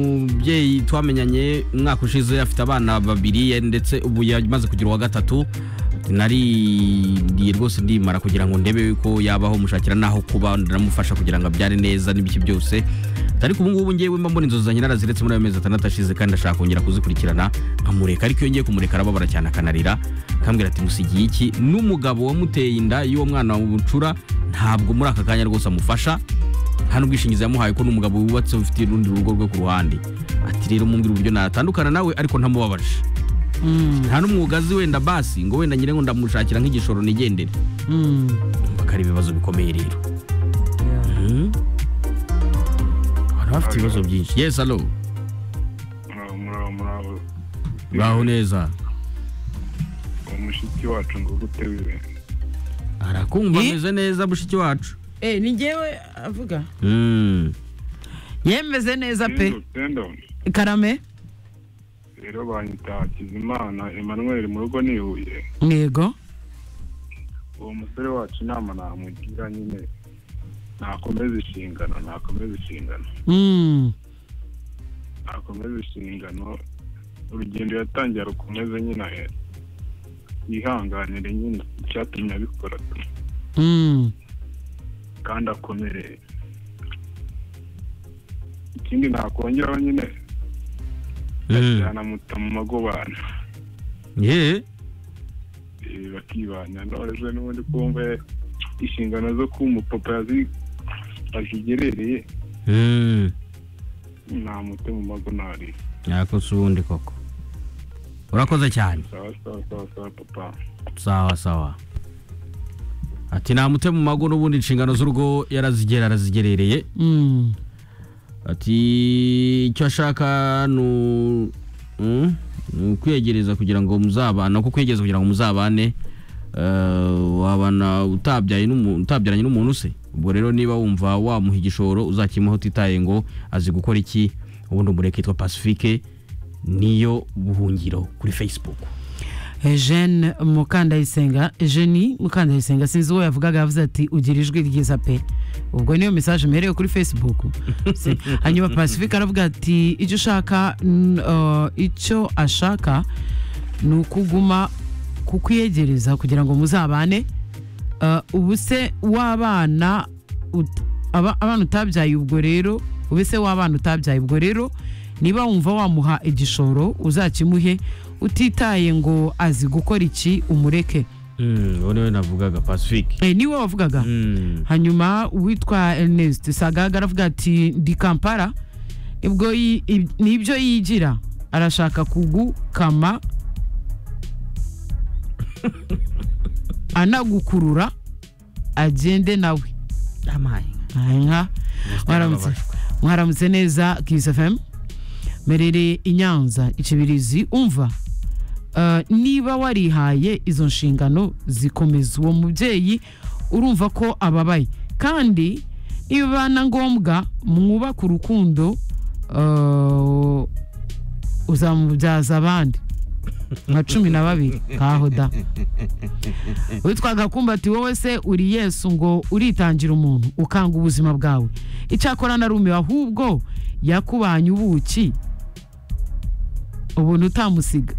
mubyeyi twamenyanye umwaka ushize afite abana babiri ndetse ubu yamaze kugira uwa gatatu naririye rwose ndimara kugira ngo ndebe yuko yabaho mushakira n'aho kuba ndamufasha kugira ngo abyare neza n'ibiki byose ariko ubu ngubu ngewe mba mbona inzozi zanjye naraziretse muri ayo mezi atandatu ashize kandi ndashaka kongera kuzikurikirana nkamureka ariko iyo ngiye kumureka arababara cyane akanarira akambwira ati musigiye iki n'umugabo wamuteye inda y'uwo mwana wamucura ntabwo muri aka kanya rwose amufasha nta n'ubwishingizi yamuhaye ko n'umugabo wubatse ufite urundi rugo rwe ku ruhande ati rero mumbwira uburyo natandukana nawe ariko ntamubabaje nta n'umwuga azi wenda basi ngo wenda nyine ngo ndamushakira nk'igishoro nigendere Urumva ko ari ibibazo bikomeye rero Mhm. abantu bafite ibibazo byinshi yesi alo muraho muraho muraho baho neza uwo mushiki wacu ngo gute wiwe arakumva Eh? ameze neza mushiki wacu Eh, ni njyewe avuga Mm. yemeze neza pe Sendo, karame rero banyita hakizimana emmanuel mu rugo ni i huye yego uwo musore wacu inama namugira nyine nakomeza inshingano nakomeza inshingano Mm. nakomeza inshingano urugendo yatangiye arukomeze nyine ahera yihanganire nyine icyatumye abikora Mm. kandi akomereye ikindi nakongeraho nyine Mm. yanamuta mu magobane ye Eh, bakibana none n'ubundi kumva inshingano zo kuba umupapa yazi- azigerereye Mm. namute mu magonari yako si ubundi koko urakoze cyane sawa sawa sawa sawa papa sawa sawa ati namute mu mago n'ubundi inshingano z'urugo yarazigera arazigerereye Mm. ati icyo ashaka ni u- mm, ni ukwiyegereza kugira ngo muzabane uko kwiyegereza kugira ngo muzabane eh, wabana utabyaye n'umu- utabyaranye n'umuntu se ubwo rero niba wumva wamuha igishoro uzakimuha utitaye ngo azi gukora iki ubundi umureke yitwa pacifique niyo buhungiro kuri facebook Eh, Jeanne Mukandayisenga Jenny Mukandayisenga sinzi uwo yavugaga yavuze ati ugira ijwi ryiza pe ubwo niyo message mpereye kuri Facebook Si- hanyuma Pacific aravuga ati icyo ushaka n- uh, icyo ashaka ni ukuguma kukwiyegereza kugira ngo muzabane Uh, ubu se w'abana ut- aba- abana utabyaye ubwo rero ubu se w'abana utabyaye ubwo rero niba wumva wamuha igishoro uzakimuhe utitaye ngo azi gukora iki umureke ubu niwe navugaga pacifique Eh, niwe wavugaga hanyuma uwitwa ernest sagaga aravuga ati ndi kampara ibwo yi- ib- ni ibyo yigira arashaka kugukama anagukurura agende nawe Aha, inka mwaramutse mwaramutse neza kiss fm merere i nyanza ikibirizi umva eh, niba warihaye izo nshingano zikomeza uwo mubyeyi urumva ko ababaye kandi niba na ngombwa mwubaka urukundo eh, uzamubyaza abandi nka cumi na babiri kaho da witwa gakumbati wowe se uri yesu ngo uritangira umuntu ukanga ubuzima bwawe icyakora na rumiwe ahubwo yakubanye ubuki ubuntu utamusiga